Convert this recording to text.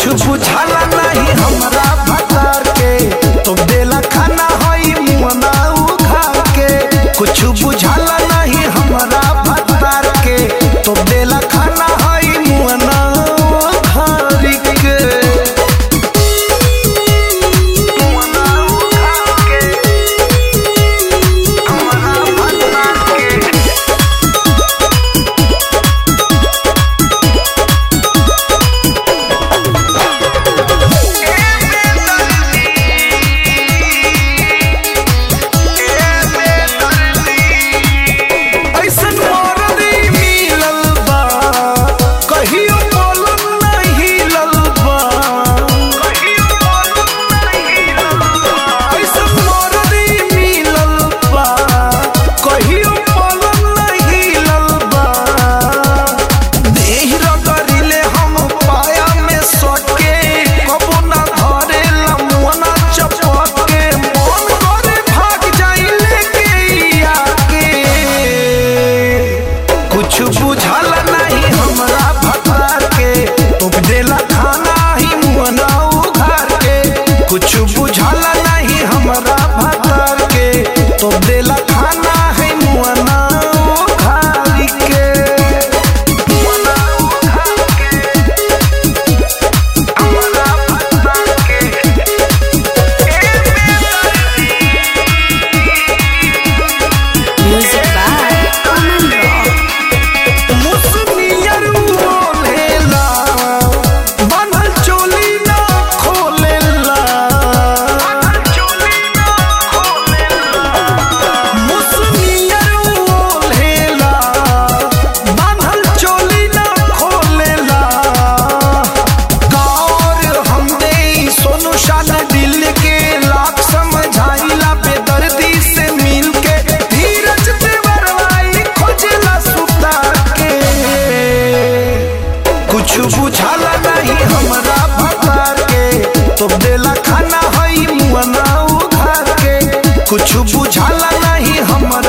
कुछ बुझाला नहीं हमरा भतार के तो देला खाना हई मुअना उखा के कुछ बुझाला नहीं हमरा भतार के तो देला खाना हई मुअना उखार के मुअना उखार के हमरा भतार के ऐसन मरदी मिलल बा कहियो बोलम नहीं हिलल बा ऐसन मरदी मिलल बा कहियो बोलम नहीं हिलल बा देह रगड़िले हम पाया में सटके कबो ना धरेला मुअना चपके मन करे भाग जाई लेके आके कुछ बुझल नहीं हमरा भतार के उपदेला खाना ही मुअना उघार के कुछ बुझल नहीं हमरा भतार के तो देला खाना है मुअना उघार के मुअना उघार के हमरा भतार के Music by Aman Rock. मुसनियर बोलेला बनल चोली ना खोलेला मुसनियर बोलेला बनल चोली ना खोलेला गौर हमने सोनू शान दिल के लाख समझाइला बेदर्दी से मिल के धीरज देवरवाई खोजला सुता के कुछ बुझाला नहीं हमरा भतार के तो देला खाना हई मुअना उघार के कुछ बुझाला नहीं हमरा